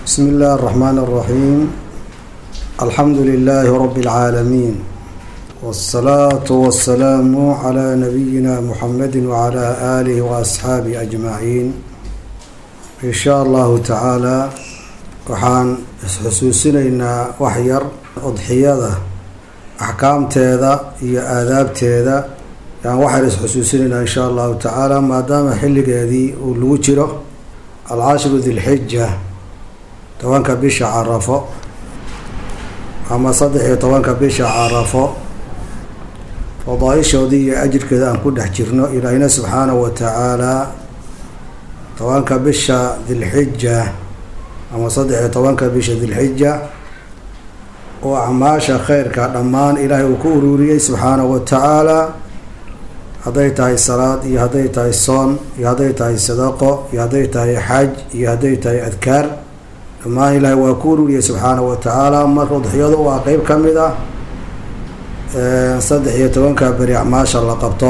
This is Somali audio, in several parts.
بسم الله الرحمن الرحيم الحمد لله رب العالمين والصلاة والسلام على نبينا محمد وعلى آله وأصحابه أجمعين إن شاء الله تعالى waxaan isxusuusinaynaa wax yar udxiyada axkaamteeda iyo aadaabteeda yaan waxaan isxusuusinaynaa insha allahu tacaala maadaama xilligeedii uu lagu jiro alcashru dilxija tobanka bisha carafo ama saddex iyo tobanka bisha carafo fadaaishoodii iyo ajirkeeda aan ku dhex jirno ilaahina subxaanahu wa tacaalaa tobanka bisha dilxija ama saddex iyo tobanka bisha dilxija oo acmaasha kheyrka dhammaan ilaahay uu ku ururiyey subxaanahu wa tacaalaa hadday tahay salaad iyo hadday tahay soon iyo hadday tahay sadaqo iyo hadday tahay xaj iyo hadday tahay adkaar dhammaan ilaahay waa ku ururiyey subxaanahu wa tacaala marka udxiyadu waa qeyb ka mid ah saddex iyo tobanka beri acmaasha la qabto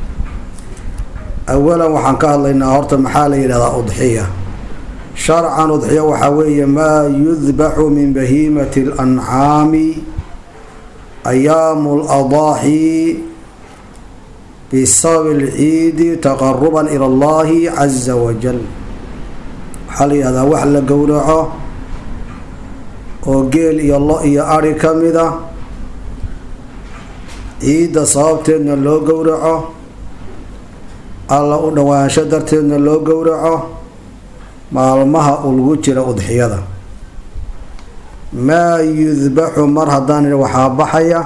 awalan waxaan ka hadlaynaa horta maxaa la yidhahdaa udxiya sharcan udxiya waxaa weeye maa yudbaxu min bahiimati اlancaami ayaamu ladaaxi bisabab اlciidi taqaruba ilى اllahi caza wajal waxaa la yihahdaa wax la gowraco oo geel iyo lo iyo ari ka mid a ciidda sababteedna loo gowraco alla u dhawaansho darteedna loo gowraco maalmaha uu lagu jira udxiyada maa yudbaxu mar haddaan idhi waxaa baxaya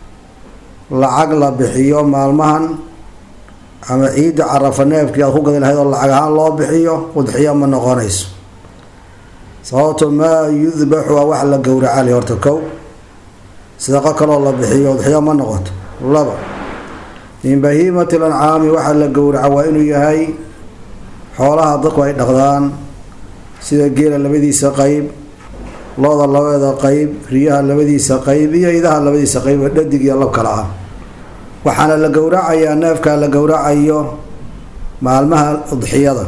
lacag la bixiyo maalmahan ama ciidda carafa neefkii aad ku gadi lahayd oo lacag ahaan loo bixiyo udxiyo ma noqonayso sababto maa yudbaxu waa wax la gowracali horta kow sadaqo kaloo la bixiyo udxiyo ma noqoto laba min bahiimati lancaami waxaa la gowraca waa inuu yahay xoolaha dadku ay dhaqdaan sida geela labadiisa qeyb looda labeeda qeyb riyaha labadiisa qeyb iyo idaha labadiisa qeyb oo dhadig iyo lab kala ah waxaana la gowracayaa neefkaa la gowracayo maalmaha udxiyada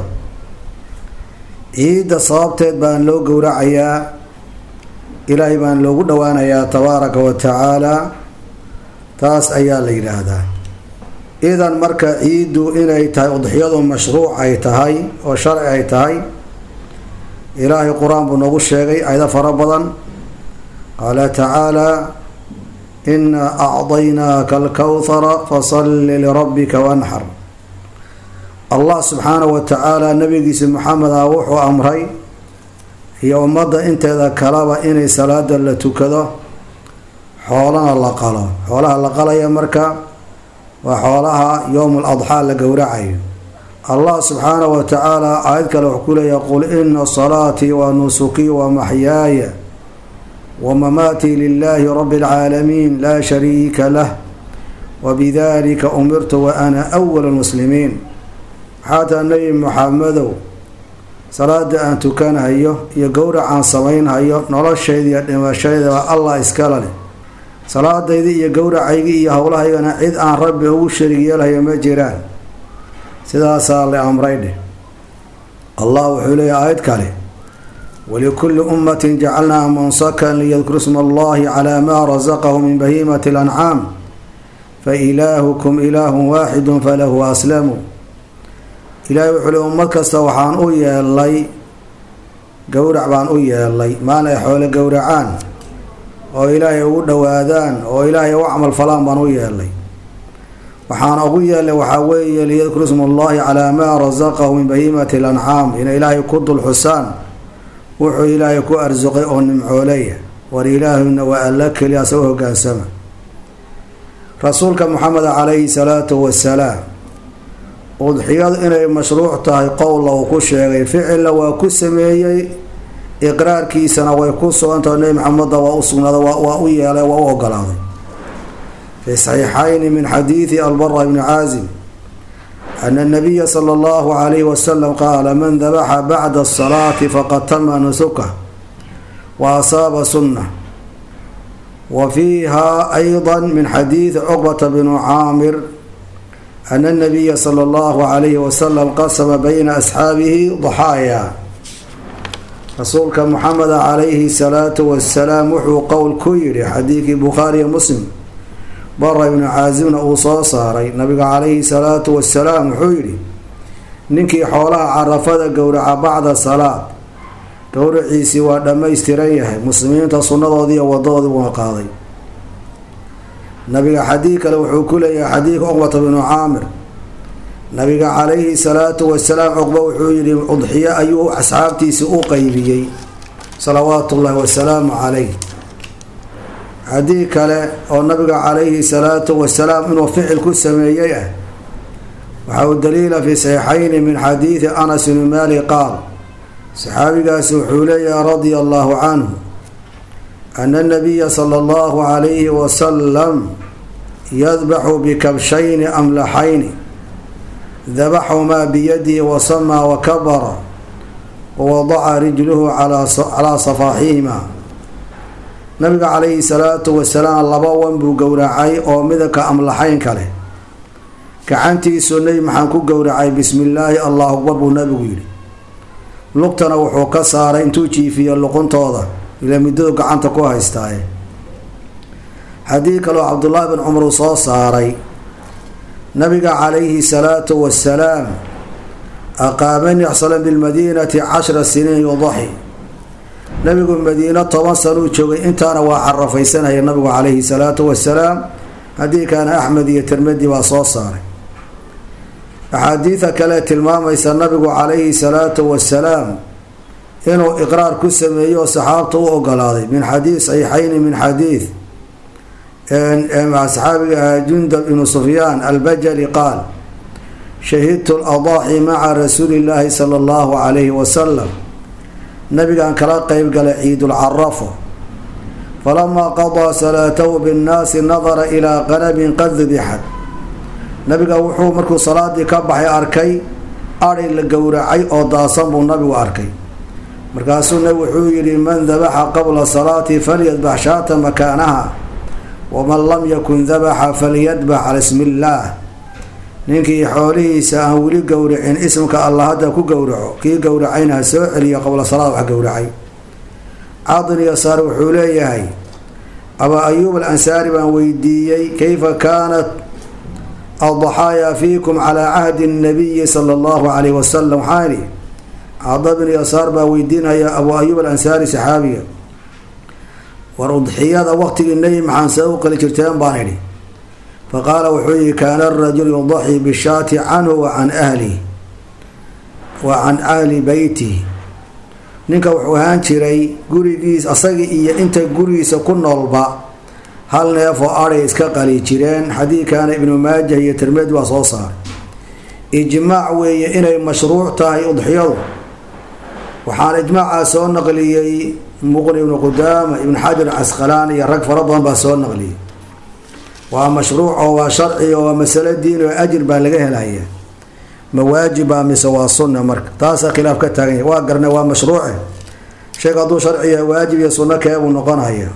ciidda sababteed baan loo gowracayaa ilaahay baan loogu dhowaanayaa tabaaraka wa tacaala taas ayaa la yidhaahdaa idan marka ciiddu inay tahay udxiyadu mashruuc ay tahay oo sharci ay tahay ilaahay qur-aan buu noogu sheegay ayado fara badan qaala tacaalaa inaa acdaynaaka alkowhara fasalli lirabbika wanxar allah subxaanahu wa tacaala nabigiisa maxamed ah wuxuu amray iyo ummadda inteeda kalaba inay salaada la tukado xoolana la qalo xoolaha la qalaya marka waa xoolaha yowmul adxaa la gowracayo allah subxaanahu wa tacaala aayad kale wuxuu ku leeyahay qul ina salaatii wa nusukii wa maxyaaya wa mamaatii lilaahi rabbi alcaalamiin laa shariika lah wa bidalika umirtu wa ana awal lmuslimiin waxaa taa nebi maxamedow salaada aan tukanhayo iyo gowracaan samaynhayo noloshayda iyo dhimashaydaba allah iskala leh salaadaydii iyo gowracaygii iyo howlahaygana cid aan rabbi ugu sharig yeelhayo ma jiraan sidaasaa la amray dheh allah wuxuu leeyahy aayad kale walikulli ummatin jacalnaa mansakan liyadkuru sma allahi calaa maa rasaqahu min bahiimati alancaam fa ilaahukum ilaahun waaxidun falahu aslamu ilaahay wuxuu le ummad kasta waxaan u yeelay gowrac baan u yeelay maalin ay xoole gowracaan oo ilaahay ugu dhowaadaan oo ilaahay u camal falaan baan u yeelay waxaana ugu yeelay waxaa weeye liyadkuru sma allahi calaa maa rasaqahu min bahiimati alancaam inay ilaahay ku dul xusaan wuxuu ilaahay ku arsuqay oo nimcooleya war ilaahuna waa alla keliya asa u hogaansama rasuulka maxameda calayhi salaatu wasalaam udxiyadu inay mashruuc tahay qowla uu ku sheegay ficilla waa ku sameeyey iqraarkiisana way ku sugantaho nebi maxameda waa u sugnaaday waa u yeelay waa u ogolaaday fi saxiixayni min xadiidi albara bni caazim ana nabiya sala allahu calayhi wasalam qaala man dabaxa bacda asalaati faqad tama nusuka wa asaaba sunna wa fiiha ayda min xadiidi cuqbata bni caamir ana nabiya sala allahu calayhi wasalam qasama bayna asxaabihi daxaaya rasuulka muxameda calayhi salaatu wasalaam wuxuu qowl ku yidhi xadiidkii bukhaariyo muslim bara ibnu caasimna uu soo saaray nabiga calayhi salaatu wasalaam wuxuu yidhi ninkii xoolaha carafada gowraca bacda salaad gowraciisii waa dhammaystiran yahay muslimiinta sunnadoodii iyo wadadoodii waa qaaday nabiga xadiid kale wuxuu ku leeyahay xadiidka cuqbata binu caamir nabiga calayhi salaatu wasalaam cuqba wuxuu yidhi udxiyo ayuu asxaabtiisii u qeybiyey salawaatu ullaahi wasalaamu calayh xadiid kale oo nabiga calayhi salaatu wasalaam inuu ficil ku sameeyey ah waxa uu daliila fi saxiixayni min xadiidi anas bni maali qaal saxaabigaasi wuxuu leeyahay radia allahu canhu ana nabiya sala allahu calayhi wasalam yadbaxu bikabshayni amlaxayni dabaxumaa biyadihi wasamaa wakabara wawadaca rijluhu calaa safaaxihima nabiga calayhi salaatu wasalaam laba wan buu gowracay oo midabka amlaxayn kale gacantiisu nebi maxaan ku gowracay bismi illaahi allahu akbar buu nabigu yidhi lugtana wuxuu ka saaray intuu jiifiyo luquntooda ilaa muddadu gacanta ku haystaaye xadiid kaloo cabdullaahi bin cumar uu soo saaray nabiga calayhi salaatu wasalaam aqaama nixsalan bilmadiinati cashra siniin yudaxi nabigu madiino toban sanuu joogay intaana waa carafaysanaya nabigu calayhi salaatu wasalaam haddii kaana axmed iyo tirmadi baa soo saaray axaadiida kale tilmaamaysa nabigu calayhi salaatu wasalaam inuu iqraar ku sameeyo oo saxaabta u ogolaaday min xadiid saxiixayni min xadiid saxaabiga jundab ibnu sufyaan albajali qaal shahidtu ladaaxi maca rasuuli llaahi sala allahu calayhi wasalam nabigaan kala qeyb galay ciidulcarafo falamaa qadaa salaatahu binnaasi nadara ilaa qanabin qad dubixad nabiga wuxuu markuu salaadii ka baxay arkay adhay la gowracay oo daasan buu nabigu arkay markaasuu nabi wuxuu yidhi man dabaxa qabla salaati falyadbax shaata makaanaha waman lam yakun dabaxa falyadbax cala ismi illaah ninkii xoolihiisa aan weli gowracin ismka allah hadda ku gowraco kii gowracayna ha soo celiyo qabla salaad wax gowracay cadin yasaar wuxuu leeyahay abaa ayuub al ansaari baan weydiiyey kayfa kaanat addaxaaya fiikum calaa cahdi nabiyi sala allahu calayhi wasalam waxaa idhi cada bin yasaar baa weydiinaya abuu ayuub al ansaari saxaabiga war udxiyada waqtigii nebi maxaan see u qali jirteen baan idhi fa qaala wuxuu yihi kaana arajulu yudaxii bishaati canhu wa can ahlihi wa can ahli beytihi ninka wuxuu ahaan jiray gurigiis asagii iyo inta gurigiisa ku noolba hal neef oo adhay iska qali jireen xadiidkaana ibnu maajah iyo tirmedi waa soo saaray ijmaac weeye inay mashruuc tahay udxiyadu waxaana ijmaacaa soo naqliyey muqni ibnu qudaama ibnu xajar casqalaani iyo rag fara badan baa soo naqliyay waa mashruuc oo waa sharci oo waa masalo diin oo ajir baa laga helaya ma waajiba mise waa sunna marka taasaa khilaaf ka taagan yahy waa garna waa mashruuce sheega hadduu sharciya waajib iyo sunno keebuu noqonaya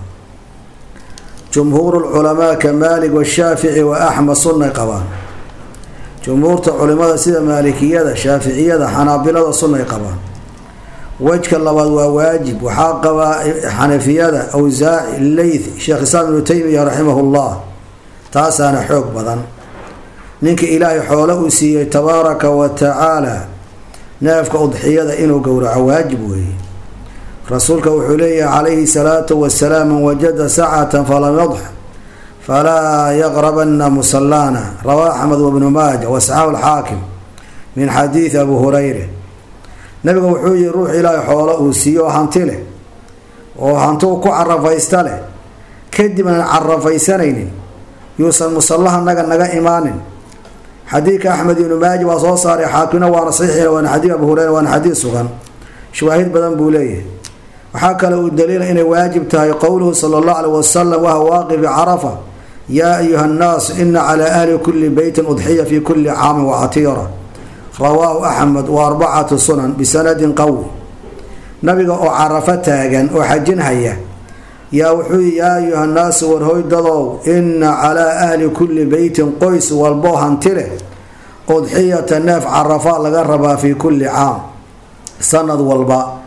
jumhuuru lculamaa ka maalik washaafici wa axmed sunnay qabaan jumhuurta culimada sida maalikiyada shaaficiyada xanaabilada sunnay qabaan wejka labaad waa waajib waxaa qabaa xanafiyada awsaaci leyth sheekh islaam ibnu taymiya raximahullah taasaana xoog badan ninka ilaahay xoolo uu siiyey tabaaraka wa tacaala neefka udxiyada inuu gowraco waajib weeye rasuulka wuxuu leeyahay calayhi salaatu wasalaam man wajada sacatan falam yadx falaa yaqrabana musalaana rawaa axmed wabnu maaja wasaxaahu alxaakim min xadiidi abu hurayre nabiga wuxuu yihi ruux ilaahay xoolo uu siiyo oo hanti leh oo hantuu ku carafaysta leh kadib aan carafaysanaynin yuusan musallaha naga naga imaanin xadiidka axmed ibnu maaji waa soo saaray xaakimna waana saxiixina waana xadiid abu hureyra waana xadiid sugan shawaahid badan buu leeyahay waxaa kale uu daliila inay waajib tahay qowluhu sala allahu aleyh wasalam waha waaqifi carafa yaa ayuha nnaasu ina calaa ahli kulli beytin udxiya fi kulli caamin wacatiira rawaahu axmed wa arbacatu sunan bisanadin qawi nabiga oo carafo taagan oo xajinhaya yaa wuxuu yii yaa ayuha nnaasu warhoydadow ina calaa ahli kulli beytin qoys walboo hanti leh udxiyata neef carafa laga rabaa fii kulli caam sanad walba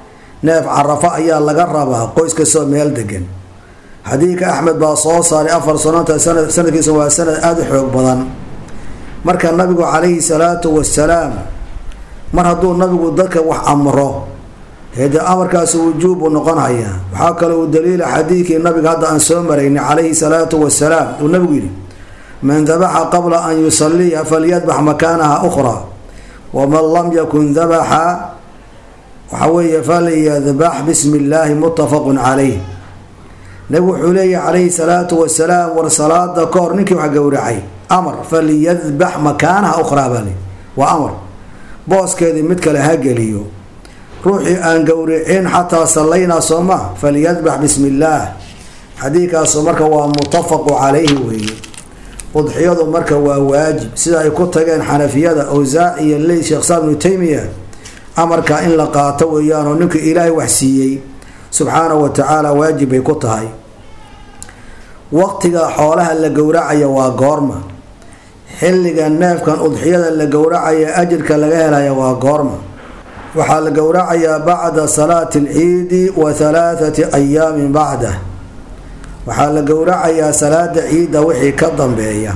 neef carafo ayaa laga rabaa qoys kastoo meel degan xadiidka axmed baa soo saaray afar sanota sanad sanadkiisa waa sanad aada u xoog badan marka nabigu calayhi salaatu wasalaam mar hadduu nabigu dadka wax amro hede amarkaasi wujuub buu noqonhayaa waxaa kale uu daliila xadiidkii nabiga hadda aan soo maraynay calayhi salaatu wasalaam uu nabigu yidhi man dabaxa qabla an yusaliya falyadbax makaanaha ukhraa waman lam yakun dabaxa waxa weeye falyadbax bismi illaahi muttafaqun calayh nabigu wuxuu leeyahy calayhi salaatu wasalaam war salaada ka hor ninkii wax gowracay amar falyadbax makaanaha ukhraa baa le waa amar booskeedii mid kale ha geliyo ruuxii aan gowricin xataa sallaynaa soo ma falyadbax bismi illaah xadiidkaasu marka waa muttafaqu calayhi weeye udxiyadu marka waa waajib sida ay ku tageen xanafiyada awsaac iyo ley sheekh saam ibnu taymiya amarka in la qaato weeyaanoo ninkii ilaahay wax siiyey subxaanahu wa tacaala waajib bay ku tahay waqtiga xoolaha la gowracaya waa goorma xilliga neefkan udxiyada la gowracaya ajirka laga helaya waa goorma waxaa la gowracayaa bacda salaati alciidi wa halaathati ayaamin bacdah waxaa la gowracayaa salaada ciidda wixii ka dambeeya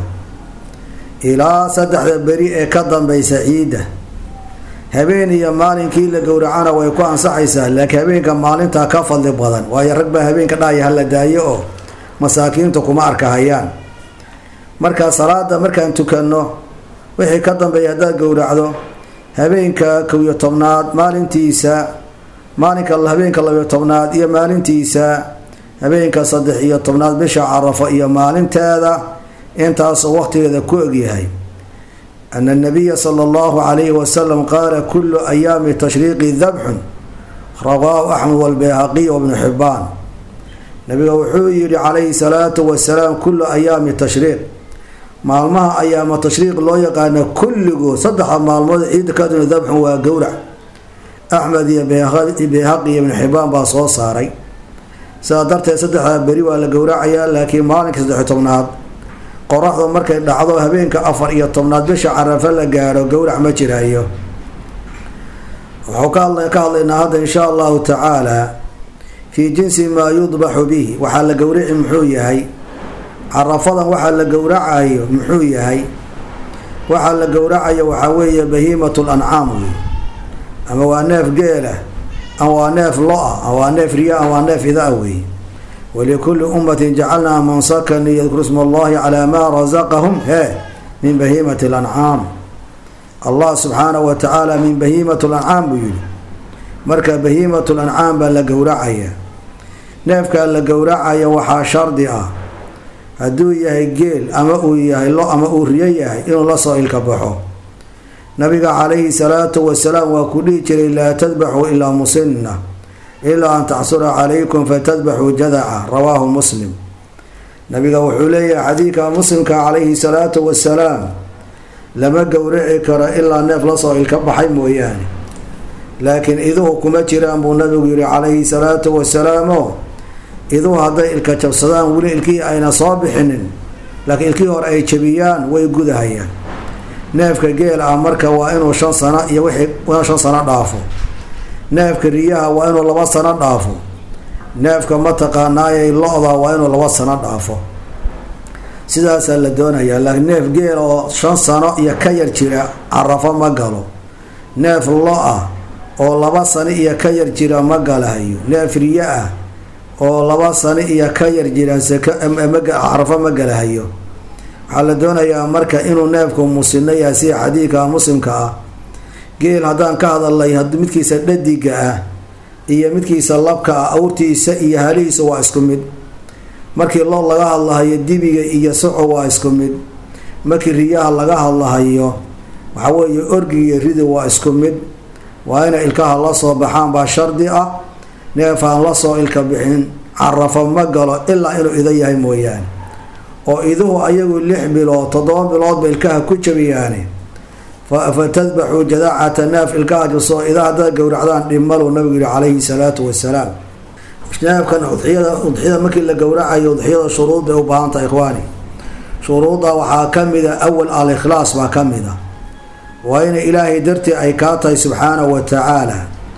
ilaa saddexda beri ee ka dambeysa ciidda habeen iyo maalinkii la gowracana way ku ansaxaysaa laakiin habeenka maalintaa ka fadli badan waayo rag baa habeenka dhahaya hala daayo oo masaakiinta kuma arkahayaan marka salaada markaan tukanno wixii ka dambeeya haddaad gowracdo habeenka kow iyo tobnaad maalintiisa maalinka habeenka labiyo tobnaad iyo maalintiisa habeenka saddex iyo tobnaad bisha carafo iyo maalinteeda intaasoo waqtigeeda ku egyahay ana nabiya sala allahu calayhi wasalam qaala kullu ayaami tashriiqi dabxun rawaahu axmed walbayhaqiy wabnu xibbaan nabiga wuxuu yihi calayhi salaatu wasalaam kullu ayaami tashriiq maalmaha ayaama tashriiq loo yaqaano kulligood saddexda maalmood ciidda kaduna dabxun waa gowrac axmed iyo bayhaqi iyo ibnu xibbaan baa soo saaray sidaa darteed saddexdaa beri waa la gowracayaa laakiin maalinka saddex tobnaad qoraxdu markay dhacdo habeenka afar iyo tobnaad bisha carafa la gaadho gowrac ma jiraayo wuxuu ka hadlaynaa hadda insha allahu tacaala fii jinsi maa yudbaxu bihi waxaa la gowraci muxuu yahay carafadan waxaa la gowracayo muxuu yahay waxaa la gowracayo waxaa weeye bahiimatu lancaam wey ama waa neef geelah ama waa neef lo-a ama waa neef riya ama waa neef idaa wey walikulli ummatin jacalnaa mansakan liyadkuru sma allahi calaa maa rasaqahum he min bahiimati lancaam allah subxaanahu wa tacaala min bahiimati lancaam buu yihi marka bahiimatu lancaam baa la gowracaya neefkaa la gowracaya waxaa shardi ah hadduu yahay geel ama uu yahay lo ama uu riyo yahay inuu lasoo ilka baxo nabiga calayhi salaatu wasalaam waa ku dhihi jiray laa tadbaxuu ilaa musinna ilaa an tacsura calaykum fatadbaxuu jadaca rawaahu muslim nabiga wuxuu leeyahay xadiidka muslimka calayhi salaatu wasalaam lama gowraci karo ilaa neef lasoo ilka baxay mooyaane laakiin iduhu kuma jiraan buu nabigu yihi calayhi salaatu wasalaamo iduhu hadday ilka jabsadaan weli ilkihii ayna soo bixinin laakiin ilkihii hore ay jabiyaan way gudahayaan neefka geel ah marka waa inuu shan sano iyo wixii inuu shan sano dhaafo neefka riyaha waa inuu laba sano dhaafo neefka mataqaanaayay lo-da waa inuu laba sano dhaafo sidaasaa la doonayaa laakiin neef geel oo shan sano iyo ka yar jira carafo ma galo neef lo-ah oo laba sano iyo ka yar jira ma galahayo neef riyo ah oo laba sano iyo ka yar jira carafo ma galahayo waxaa la doonayaa marka inuu neefku musino yahay sida xadiidka muslimka ah geel haddaan ka hadalnay midkiisa dhadiga ah iyo midkiisa labka ah awrtiisa iyo halihiisa waa isku mid markii loo laga hadlahayo dibiga iyo soco waa isku mid markii riyaha laga hadlahayo waxaa weeye orgiga iyo ridi waa isku mid waa inay ilkaha la soo baxaan baa shardi ah neef aan lasoo ilka bixin carafo ma galo ilaa inuu ido yahay mooyaane oo iduhu ayagu lix bilood toddoba biloodba ilkaha ku jabiyaane fa tadbaxuu jadaacata neef ilkaha jabsoo ida haddaad gowracdaan dhimaluu nabigu yihi calayhi salaatu wasalaam neefkan udxiyada udxiyada markii la gowracayo udxiyada shuruud bay u baahanta ikhwaani shuruudda waxaa ka mida awal al ikhlaas baa ka mid a waa inay ilaahay dartii ay kaa tahay subxaanahu wa tacaala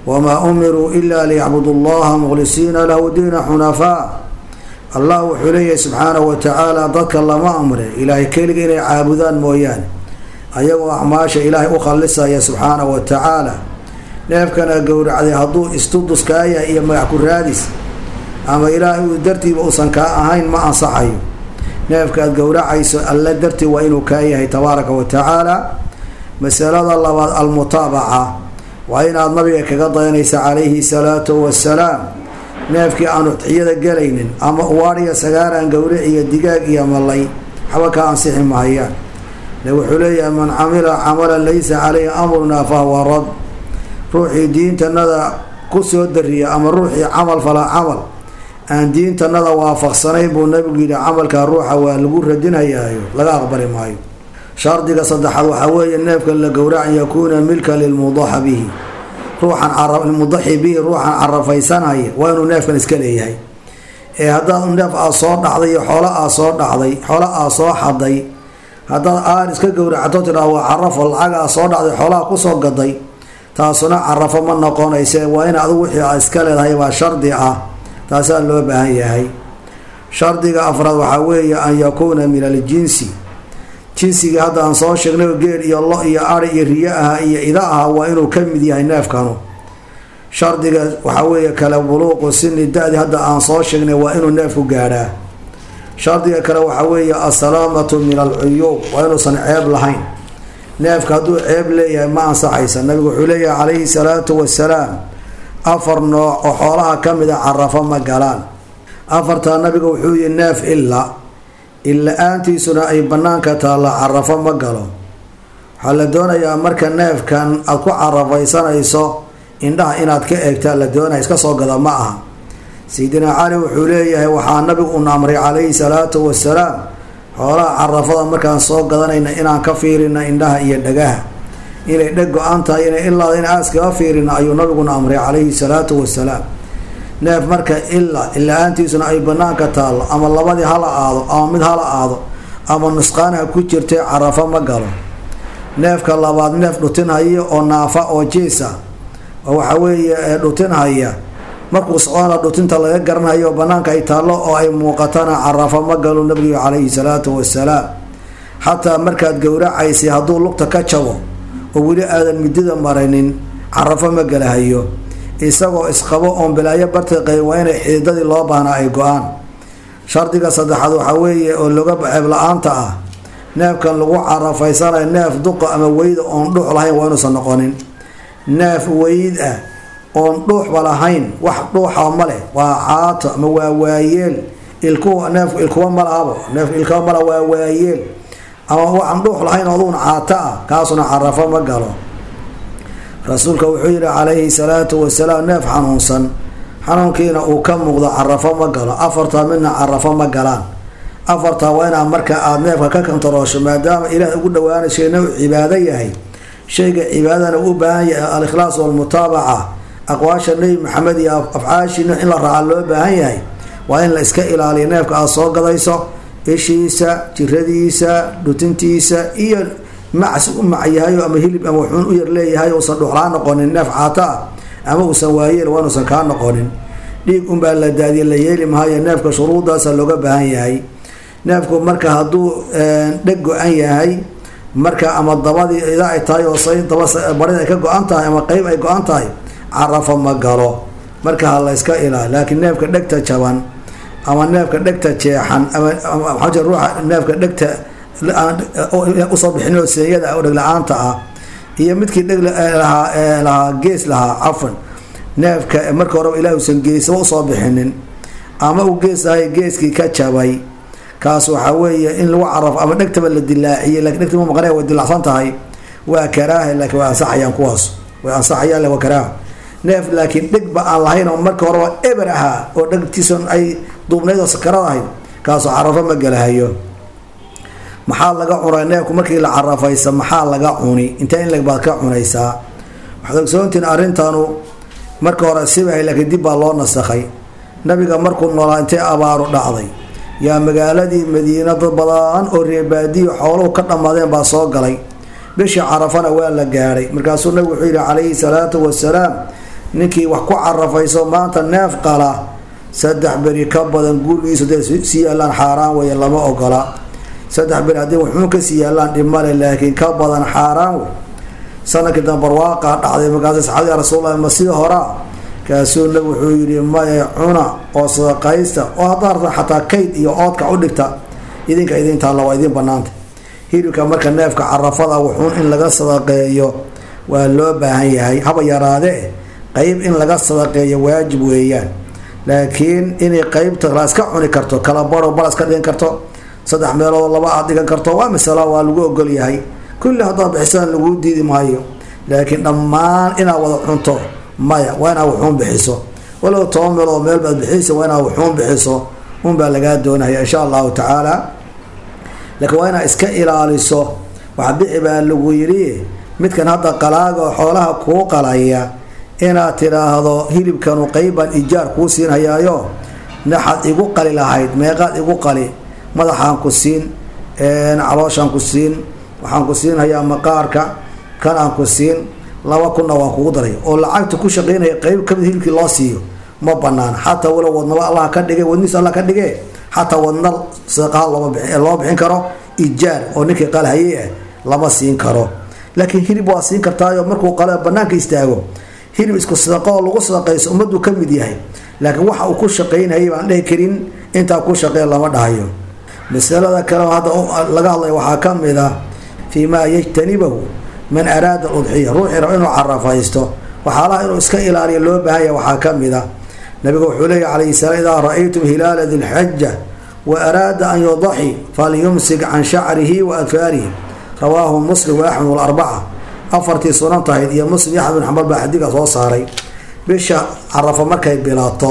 wamaa umiruu ila liyacbudu allaha mukhlisiina lahu diina xunafaa allah wuxuu leeyahay subxaanahu watacaala dadka lama amrin ilaahay keliga inay caabudaan mooyaane ayagoo acmaasha ilaahay u khallisaya subxaanahu watacaala neefkana gowracday hadduu istuduskaaya iyo magac ku raadis ama ilaahay uu dartiiba uusan kaa ahayn ma ansaxayo neefka aad gowracayso alle dartii waa inuu kaa yahay tabaaraka wa tacaala masalada labaad almutaabaca waa inaad nabiga kaga dayanaysa calayhi salaatu wasalaam neefkii aan udxiyada gelaynin ama uwaadhiya sagaaraan gowric iyo digaag iyo malay waxba kaa ansixi mahayaan le wuxuu leeyahay man camila camalan laysa caleyhi amrunaa fahuwa rad ruuxii diintanada ku soo dariya ama ruuxii camal falaa camal aan diintanada waafaqsanayn buu nabigu yidhi camalkaa ruuxa waa lagu radinayaayo laga aqbali maayo shardiga saddexaad waxaa weeye neefka la gowrac an yakuuna milkan lilmudaxa bihi ruuxan mudaxi bihi ruuxan carafaysanaya waa inuu neefkan iska leeyahay ee haddaad neef aa soo dhacday iyo xoolo aa soo dhacday xoolo aa soo xaday haddaad aar iska gowracto tidhaah waa carafo lacag aa soo dhacday xoolaha kusoo gaday taasuna carafo ma noqonayse waa in adigu wixii aa iska leedahay baa shardi ah taasaa loo baahan yahay shardiga afraad waxaa weeye an yakuuna min aljinsi jinsigii hadda aan soo sheegnay geel iyo lo iyo ari iyo riyo aha iyo ida aha waa inuu ka mid yahay neefkanu shardiga waxaa weeye kale buluuqu sini da-di hadda aan soo sheegnay waa inuu neefku gaadhaa shardiga kale waxaa weeye assalaamatu min alcuyuub waa inuusan ceeb lahayn neefka hadduu ceeb leeyahay ma ansaxaysa nabigu wuxuu leeyahay calayhi salaatu wasalaam afar nooc oo xoolaha ka mid a carafo ma galaan afartaa nabiga wuxuu yihi neef ila illa-aantiisuna ay banaanka taalla carafo ma galo waxaa la doonayaa marka neefkan aada ku carafaysanayso indhaha inaad ka eegtaa la doonaya iska soo gada ma aha sayidina cali wuxuu leeyahay waxaa nabigu un amray calayhi salaatu wasalaam xoolaha carafada markaan soo gadanayna inaan ka fiirina indhaha iyo dhagaha inay dheg go-an tahay inay ilaada in aaskaga fiirina ayuu nabiguna amray calayhi salaatu wasalaam neef marka ila ila-aantiisuna ay banaanka taallo ama labadii hala aado ama mid hala aado ama nusqaanaha ku jirtay carafo ma galo neefka labaad neef dhutinhaya oo naafa oo jiisa waxa weeye dhutinhaya markuu socona dhutinta laga garanayo banaanka ay taallo oo ay muuqatana carafo ma galo nabigu calayhi salaatu wasalaam xataa markaad gowracaysay hadduu lugta ka jabo oo weli aadan midida marinin carafo ma galahayo isagoo isqabo oon bilaayo bartiqay waa inay xididadii loo baahnaa ay go-aan shardiga saddexaad waxaa weeye oo loga ceeb la-aanta ah neefkan lagu carafaysanayo neef duqa ama weyda oon dhuux lahayn waa inuusan noqonin neef weyd ah oon dhuuxba lahayn wax dhuuxa ma leh waa caato ama waa waayeel ilku neef ilkuwa malahabo neef ilkuwa mala waa waayeel ama waxaan dhuux lahayn aduuna caato ah kaasuna carafo ma galo rasuulka wuxuu yihi calayhi salaatu wasalaam neef xanuunsan xanuunkiina uu ka muuqdo carafo ma galo afartaa midna carafo ma galaan afartaa waa inaa marka aada neefka ka kantaroosho maadaama ilaah ugu dhawaanay shayna uu cibaado yahay shayga cibaadana u baahan yahay alikhlaas walmutaabaca aqwaasha nebi maxamed iyo afcaashiina in la raaca loo baahan yahay waa in la iska ilaaliyo neefka aada soo gadayso ishiisa jiradiisa dhutintiisa iyo macs u macyahayo ama hilib ama wuxuun u yar leeyahay uusan dhuxlaa noqonin neef caato ah ama uusan waayeel waa inuusan kaa noqonin dhiig unbaa la daadiye la yeeli mahayo neefka shuruudaasa looga baahan yahay neefku marka hadduu dheg go-an yahay marka ama dabadii ida ay tahay oo say daba barida ay ka go-an tahay ama qeyb ay go-an tahay carafo ma galo marka ha la yska ilaali laakiin neefka dhegta jaban ama neefka dhegta jeexan ama maxaa ruuxa neefka dhegta usoo bixin oo seeyada oo dhegla-aanta ah iyo midkii dheg lahaa lahaa gees lahaa cafan neefka marka horeba ilaah usan geesaba usoo bixinin ama uu gees lahay geeskii ka jabay kaas waxaa weeye in lagu carafo ama dhegtaba la dilaaciyey lakin dhegta ma maqnay way dilacsan tahay waa karaaha laakiin way ansaxayaan kuwaas way ansaxayaan le waa karaaha neef laakiin dhegba aan lahayn oo marka horeba eber ahaa oo dhegtiisan ay duubnayd oo sakarad ahayd kaasoo carafo ma galahayo maxaa laga cunay neefku markii la carafaysa maxaa laga cuni inta in leg baad ka cunaysaa waxaad ogsoontiin arrintanu marka hore sibahay laakiin dib baa loo nasakhay nabiga markuu noolaa intay abaaru dhacday yaa magaaladii madiina dad badan oo reebaadiyo xooluhu ka dhammaadeen baa soo galay bishii carafana waa la gaadhay markaasuu nabigu wuxuu yihi calayhi salaatu wasalaam ninkii wax ku carafayso maanta neef qala saddex beri ka badan gurigiisu dee sii yaalaan xaaraan weeye lama ogola saddex beri haddii wuxuun kasii yaalaan dhimale laakiin ka badan xaaraan wey sanadkii dambe barwaaqaa dhacday markaas saxaabadi ya rasuullahi ma sida horaa kaasuu nabi wuxuu yidhi maye cuna oo sadaqaysta oo haddaa rabta xataa kayd iyo oodka u dhigta idinka idin taalla waa idin banaanta hilibka marka neefka carafada wuxuun in laga sadaqeeyo waa loo baahan yahay haba yaraadee qeyb in laga sadaqeeyo waajib weeyaan laakiin inay qeybta la iska cuni karto kala baro bal iska dhigan karto saddex meelood laba aad dhigan karto waa masalo waa lagu ogol yahay kulli haddaad bixisaan laguu diidi maayo laakiin dhammaan inaad wada cunto maya waa inaad wuxuun bixiso walow toban meelood meel baad bixiysa waa inaad wuxuun bixiso unbaa lagaa doonaya insha allahu tacaala laakiin waa inaad iska ilaaliso wax bixi baa lagu yidhi midkan hadda qalaaga oo xoolaha kuu qalaya inaad tidhaahdo hilibkanu qeybbaan ijaar kuu siinhayaayo naxaad igu qali lahayd meeqaad igu qali madaxaan ku siin calooshaan ku siin waxaan ku siinhayaa maqaarka kan aan ku siin laba kunna waan kugu daray oo lacagta ku shaqeynaya qeyb kamid hilibkii loo siiyo ma banaan xataa walow wadnaba allah ka dhigay wadniis alla ka dhige xataa wadna sadaqaha looma bixin loo bixin karo ijaar oo ninkii qalhayay ah lama siin karo laakiin hilib waa siin kartaayo markuu qale banaanka istaago hilib isku sadaqo oo lagu sadaqayso ummaduu ka mid yahay laakiin waxa uu ku shaqaynayay baan dhehi karin intaa ku shaqeey lama dhahayo masalada kale hadda laga hadlaya waxaa ka mid ah fii maa yajtanibahu man araada udxiya ruuxii raba inuu carafaysto waxaalaha inuu iska ilaaliya loo baahanya waxaa ka mid a nabiga wuxuu leeya calayhi salaam idaa ra-aytum hilaala dilxaja wa araada an yudaxi falyumsik can shacrihi wa adfaarihi rawaahu muslim wa axmed walarbaca afartii sunan tahayd iyo muslim iyo axmed bin xambal baa xadiidka soo saaray bisha carafo markay bilaato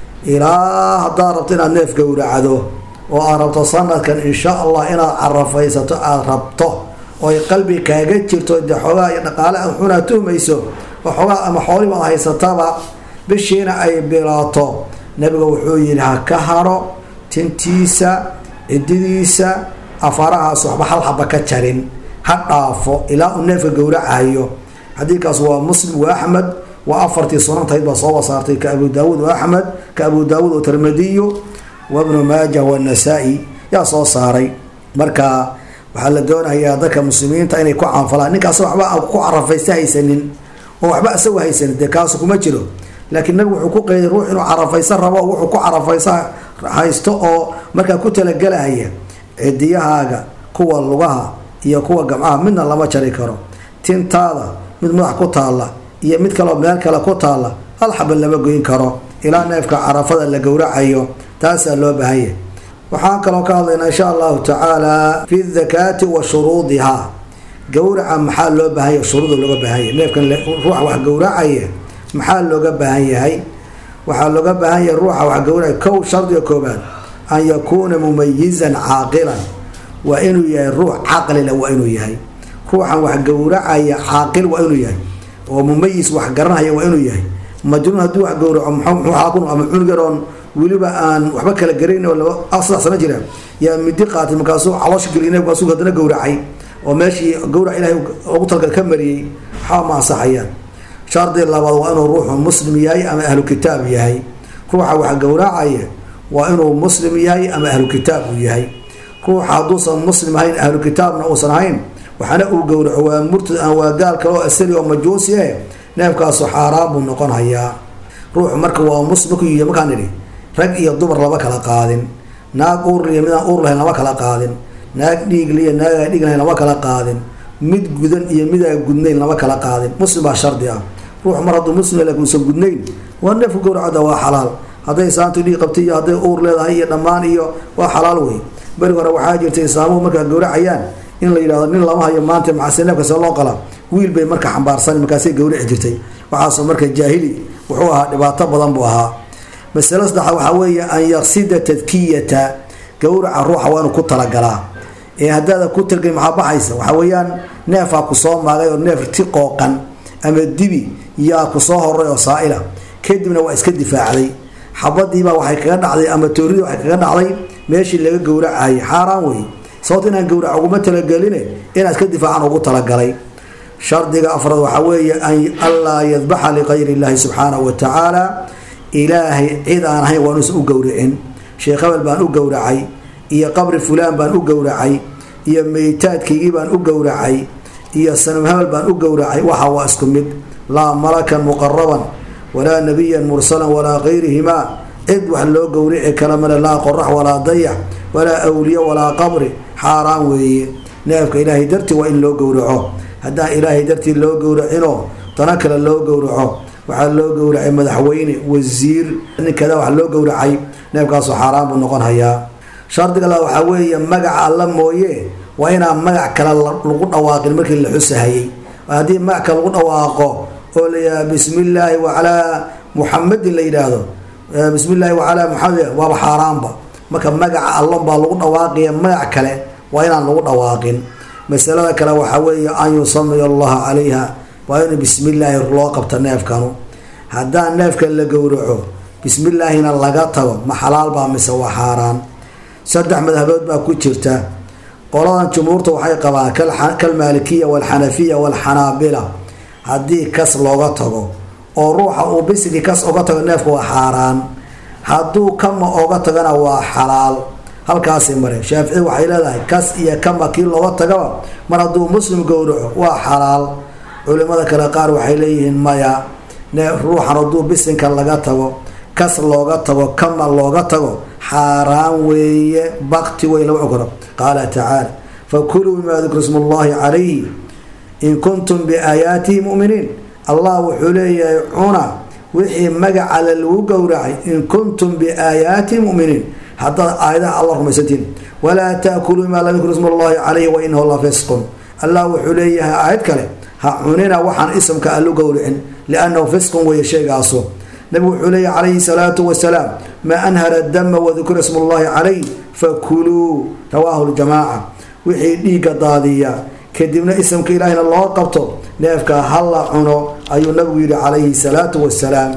ilaa haddaad rabto inaad neef gowracdo oo aad rabto sanadkan insha allah inaad carafaysato aada rabto oo ay qalbi kaaga jirto dee xoogaa iyo dhaqaale aad xunaa tuhmayso oo xoogaa ama xoolii baad haysataba bishiina ay bilaato nabiga wuxuu yihi ha ka haro tintiisa cididiisa afarahaas waxba hal xaba ka jarin ha dhaafo ilaa uu neefka gowracayo xadiidkaas waa muslim wa axmed waa afartii sunantahayd baa soo wasaartay ka abu daawuud wa axmed ka abu daawuud oo tirmidiyu wa bnu maaja wanasa-i yaa soo saaray marka waxaa la doonayaa dadka muslimiinta inay ku caanfalaan ninkaas waxba aan ku carafaysta haysanin oo waxba isagu haysanin dee kaasu kuma jiro laakiin nabigu wuxuu ku qeyday ruux inuu carafaysa rabo wuxuu ku carafaysa haysto oo markaa ku talagelaya cidiyahaaga kuwa lugaha iyo kuwa gamcaha midna lama jari karo tintaada mid madax ku taalla iyo mid kaleo meel kale ku taalla hal xaba lama goyn karo ilaa neefka carafada la gowracayo taasaa loo baahanya waxaan kaloo ka hadlaynaa insha allahu tacaala fi dakaati wa shuruudihaa gowraca maxaa loo baahanya shuruuda looga baahanya neefkan ruuxa wax gowracaya maxaa looga baahan yahay waxaa looga baahan yahay ruuxa wax gowracaya kow shardiga koobaad an yakuuna mumayizan caaqilan waa inuu yahay ruux caqlila waa inuu yahay ruuxan wax gowracaya caaqil waa inuu yahay oo mumayis wax garanaya waa inuu yahay majnuun haddii wax gowraco mxuu ama cunugaroon weliba aan waxba kala garayn oo laba saddex sano jira yaa midi qaatay markaasuu caloosha gelina markaasuu haddana gowracay oo meeshii gowrac ilaahay ugu talgal ka mariyey waxba ma ansaxayaan shardi labaad waa inuu ruuxu muslim yahay ama ahlu kitaab yahay ruuxa wax gowracaya waa inuu muslim yahay ama ahlu kitaab uu yahay ruuxa hadduusan muslim ahayn ahlu kitaabna uusan ahayn waxaana uu gowraco waa murtad aan waa gaal kale oo asali oo majuusi eh neefkaasu xaaraan buu noqon hayaa ruuxu marka waa muslim markuu yihi markaan idhi rag iyo dumar lama kala qaadin naag uurliya midaan uur lahayn lama kala qaadin naag dhiigliya naagaa dhiig lahayn lama kala qaadin mid gudan iyo midaa gudnayn lama kala qaadin muslim baa shardi ah ruux mar hadduu muslim lakin uusan gudnayn waa neefku gowracada waa xalaal hadday saantu dhiig qabtay iyo hadday uur leedahay iyo dhammaan iyo waa xalaal wey beri hore waxaa jirtay islaamuhu markaa gowracayaan in la yidhahdo nin lama hayo maanta maxase neefka see loo qala wiil bay marka xambaarsan markaasay gowrici jirtay waxaasoo marka jaahili wuxuu ahaa dhibaato badan buu ahaa masalo saddexa waxaa weeye an yaqsida tadkiyata gowraca ruuxa waa inuu ku talagalaa ee haddaada ku talgelin maxaa baxaysa waxaa weeyaan neefaa kusoo maagay oo neef ti qooqan ama dibi yaa kusoo horay oo saa-ila kadibna waa iska difaacday xabadiibaa waxay kaga dhacday ama tooridii waxay kaga dhacday meeshii laga gowracayay xaaraan wey sababto inaan gowrac uguma talageline inaa iska difaacan ugu talagalay shardiga afraad waxaa weeye anlaa yadbaxa likayr illaahi subxaanahu wa tacaala ilaahay cid aan ahayn waa inuusan u gowracin sheekh hebel baan u gowracay iyo qabri fulaan baan u gowracay iyo meytaadkaygii baan u gowracay iyo sanam hebel baan u gowracay waxa waa isku mid laa malakan muqaraban walaa nabiyan mursalan walaa kayrihimaa cid wax loo gowrici kala male laa qorax walaa dayax walaa awliye walaa qabri xaaraan weeye neefka ilaahay dartii waa in loo gowraco haddaan ilaahay dartii loo gowracinoo dana kale loo gowraco waxaa loo gowracay madaxweyne wasiir ninkada wax loo gowracay neefkaasoo xaaraan buu noqon hayaa shardiga la waxaa weeye magaca alla mooye waa inaan magac kale lagu dhawaaqin markii la xusahayay haddii magac kale lagu dhawaaqo oo layihaha bismi illaahi wacalaa muxamadin la yidhaahdo bismi illaahi wacalaa muxamed waaba xaaraanba marka magaca allon baa lagu dhawaaqaya magac kale waa inaan lagu dhawaaqin masalada kale waxaa weeye an yusamiya allaha calayha waa in bismi illaahi loo qabta neefkanu haddaan neefka la gowraco bismillaahina laga tago ma xalaal baa mise waa xaaraan saddex madhabood baa ku jirta qoladan jumhuurta waxay qabaan kalmaalikiya walxanafiya walxanaabila haddii kas looga tago oo ruuxa uu bisigii kas oga tago neefka waa xaaraan hadduu kama oga tagana waa xalaal halkaasay mareen shaafici waxay leedahay kas iyo kama kii looga tagaba mar hadduu muslim gowraco waa xalaal culimada kale qaar waxay leeyihiin maya ruuxan hadduu bisinka laga tago kas looga tago kama looga tago xaaraan weeye bakti wey lama ogolo qaala tacaala fakuluu bimaa dukra smu llahi calayhi in kuntum biaayaatihi muminiin allah wuxuu leeyahay cuna wixii magacale lagu gowracay in kuntum biaayaatihi muminiin haddaad aayadaha alla rumaysantiin walaa taakuluu bimaa lam yukra smu llahi calayhi wa inahu la fisqun allah wuxuu leeyahay aayad kale ha cunina waxaan isamka allu gowricin liannahu fisqun weeye sheegaaso nabigu wuxuu leeyahy calayhi salaatu wasalaam maa anhara dama wadukira smu llahi calayh fakuluu rawaahu ljamaaca wixii dhiigga daadiya kadibna isamka ilaahina loo qabto neefka hala cuno ayuu nabigu yihi calayhi salaatu wasalaam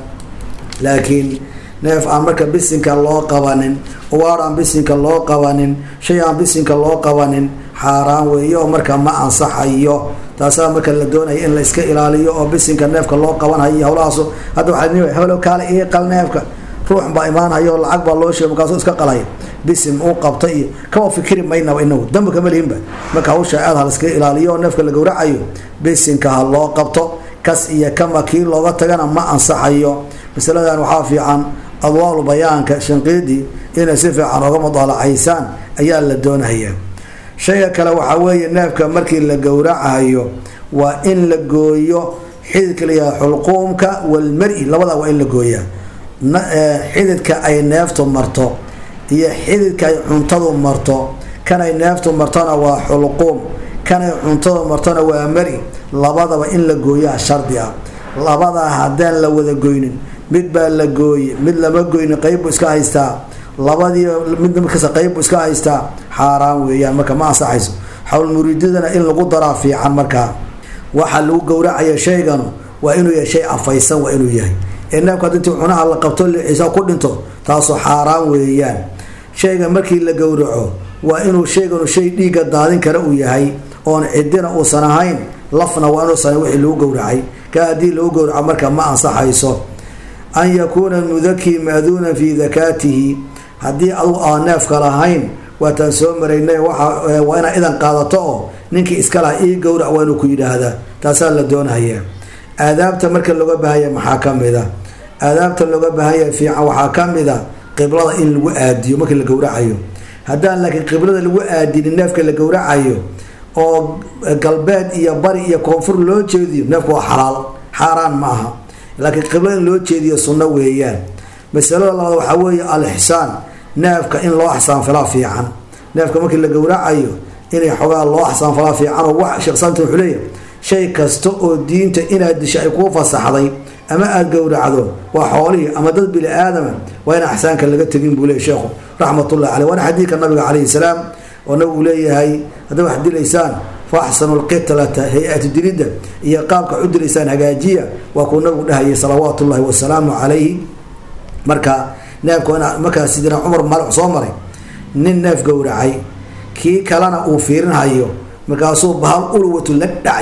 laakiin neef aan marka bisinka loo qabanin uwaar aan bisinka loo qabanin shay aan bisinka loo qabanin xaaraan weeyo marka ma ansaxayo taasaa marka la doonaya in la iska ilaaliyo oo bisinka neefka loo qabanhayo howlahaas hadda waa helo kaale ii qal neefka ruux baa imaanhayo lacag baa loo sheegay markaasuu iska qalay bisim uu qabta iyo kama fikiri maynaba inagu damba kama lihinba marka hawsha aad ha laiska ilaaliyo oo neefka la gowracayo bisinka ha loo qabto kas iyo kama kii looga tagana ma ansaxayo masaladan waxaa fiican adwaalu bayaanka shanqiidii inay si fiican oga mudaalacaysaan ayaa la doonaya shayga kale waxaa weeye neefka markii la gowracayo waa in la gooyo xididka layaha xulquumka walmari labadaa waa in la gooyaa xididka ay neeftu marto iyo xididka ay cuntadu marto kanay neeftu martona waa xulquum kanay cuntadu martona waa mari labadaba in la gooyaa shardi ah labadaa haddaan la wada goynin mid baa la gooye mid lama goynin qeyb buu iska haystaa labadii mid markasta qeyb buu iska haystaa xaaraan weeyaan marka ma ansaxayso xawlmuriidadana in lagu daraa fiican markaa waxaa lagu gowracaya shayganu waa inuu yahay shay afaysan waa inuu yahay ee neefka ad intii cunaha la qabto lixiisa ku dhinto taasoo xaaraan weeyaan shayga markii la gowraco waa inuu shayganu shay dhiigga daadin kara uu yahay oon cidina uusan ahayn lafna waa inuusan wixii lagu gowracay ka haddii lagu gowraco marka ma ansaxayso an yakuuna mudakii maaduunan fii dakaatihi haddii adugu aan neefka lahayn waataan soo maraynay waa inaa idan qaadato oo ninkii iska laha ii gowrac waa inuu ku yidhaahdaa taasaa la doonaya aadaabta marka looga baahanya maxaa ka mid a aadaabta looga baahanya fiican waxaa ka mid a qiblada in lagu aadiyo markii la gowracayo haddaan laakiin qiblada lagu aadinin neefka la gowracayo oo galbeed iyo bari iyo koonfur loo jeediyo neefku waa xalaal xaaraan ma aha laakiin qiblada in loo jeediyo sunno weeyaan masalada labaad waxaa weeye al-ixsaan neefka in loo axsaanfalaa fiican neefka markii la gowracayo inay xoogaa loo axsaanfalaa fiican oo wax sheeksaanta wuxuu leeyahay shay kasta oo diinta inaad disho ay kuu fasaxday ama aada gowracdo waa xoolihii ama dad bini aadama waa in axsaanka laga tegin buu leeyay sheekhu raxmatullahi caleyh waana xadiidka nabiga calayhi salaam oo nabigu leeyahay hadday wax dilaysaan fa axsanu lqitlata hay-atu dilidda iyo qaabka u dilaysaan hagaajiya waa kuu nabigu dhahayay salawaatu ullahi wasalaamu calayhi marka neefka in markaas sidina cumar maalix soo maray nin neef gowracay kii kalena uu fiirinhayo markaasuu bahal ulwatu la dhacay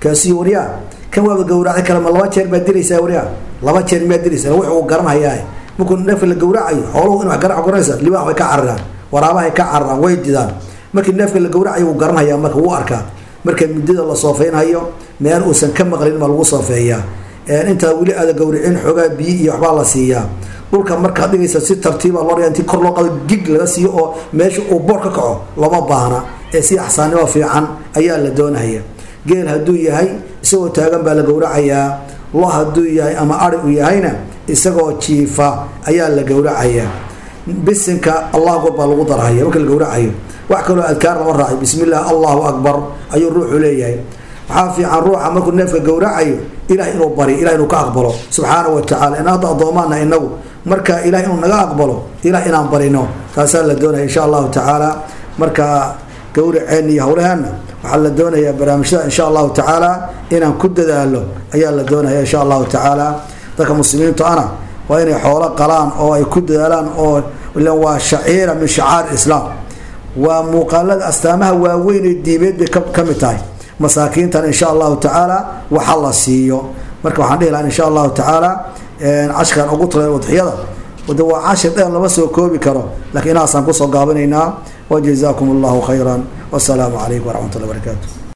kaasiyo waryaa kan waaba gawracday kale ma laba jeer baad dilaysaa waryaa laba jeer miyaad dilaysaa wuxuu garanhayaa markuu neefka la gawracayo xooluhu in wax garac garanaysa libaax bay ka cararaan waraabahay ka cararaan way didaan markii neefka la gawracayo wuu garanhayaa marka wuu arkaa marka muddada la soofeynhayo meel uusan ka maqlin ma lagu soofeeyaa intaa weli aada gawricin xoogaa biyo iyo waxbaa la siiyaa dhulka markaad dhigaysa si tartiiba loo dhiga intii kor loo qado gig laga siiyo oo meesha uu boor ka kaco lama baahna ee si axsaannimo fiican ayaa la doonaya geel hadduu yahay isagoo taagan baa la gowracayaa lo hadduu yahay ama ari u yahayna isagoo jiifa ayaa la gowracayaa bisinka allah akbar baa lagu darhaya marka la gowracayo wax kaloo adkaar lama raacay bismi illah allahu akbar ayuu ruuxu leeyahay waxaa fiican ruuxa markuu neefka gowracayo ilah inuu bari ilah inuu ka aqbalo subxaana wa tacala in hadda addoomaana inagu marka ilah inuu naga aqbalo ilah inaan barino taasaa la doonaya insha allahu tacaala marka gowraceen iyo howlaheenna waxaa la doonayaa barnaamijyada insha allahu tacaala inaan ku dadaalo ayaa la doonaya insha allahu tacaala dadka muslimiintu ana waa inay xoolo qalaan oo ay ku dadaalaan oo waa shaciira min shacaar islaam waa muuqaalada astaamaha waaweyn ee diimeed bay ka mid tahay masaakiintan insha allahu tacaala waxa la siiyo marka waxaan dhihi lahaa insha allahu tacaala cashkan ugu tala udxiyada de waa cashir dheer lama soo koobi karo lakiin inaasaan kusoo gaabinaynaa wajazaakum allahu khayra wasalaamu calaykum waraxmat ullah barakaatu